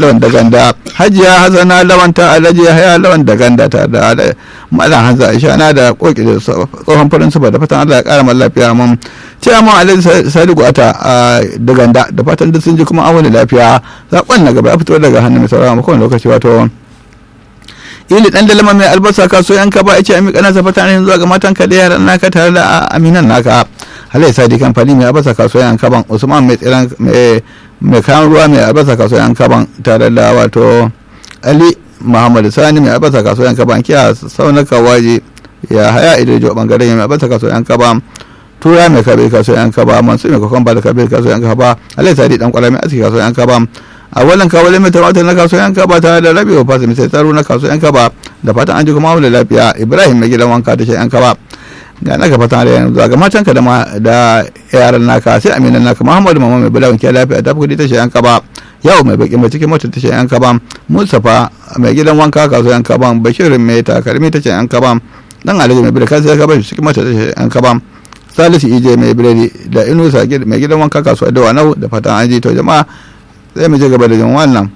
lawan da ganda hajiya hasana lawan ta alhaji haya lawan da ganda ta da malam hanza aisha na da koki da tsohon farin sufa da fatan allah ya kara mana lafiya mun ce mu alhaji sadiku ata da ganda da fatan duk sun ji kuma an wani lafiya zaɓen na gaba ya fito daga hannun mai sauraron kowane lokaci wato ili dan dalama mai albasa kaso yanka ba yace ami kana safata ne zuwa ga matan ka da yaran naka tare da aminan naka halai sadi kamfani mai albasa kaso yanka ban usman mai tsiran mai mai kayan ruwa mai albasa kaso yanka ban tare da wato ali muhammad sani mai albasa kaso yanka ban kiya saunaka waje ya haya idojo bangaren mai albasa kaso yanka ban tura mai kabe kaso yanka ba mansu mai kokon ba da kabe kaso yanka ba halai sadi dan kwala mai aski kaso yanka ba a wannan kawalin mai tumatir na kasuwan yanka ba tare da rabewa fasa mai tsaro na kasuwan yanka ba da fatan an ji kuma da lafiya ibrahim mai gidan wanka ta yanka ba ga na ga fatan da yanzu ga matan ka da yaran naka sai aminan naka muhammadu mama mai bulawan ke lafiya ta kudi ta yanka ba yau mai baki mai cikin mota ta yanka ba mustapha mai gidan wanka kasuwan yanka ba bashirin mai takarmi ta yanka ba dan alhaji mai bula kasuwan yanka ba cikin mota ta yanka ba salisu ije mai biredi da inusa mai gidan wanka kasuwa da wanau da fatan an ji to jama'a zai mu ci gaba da jin wannan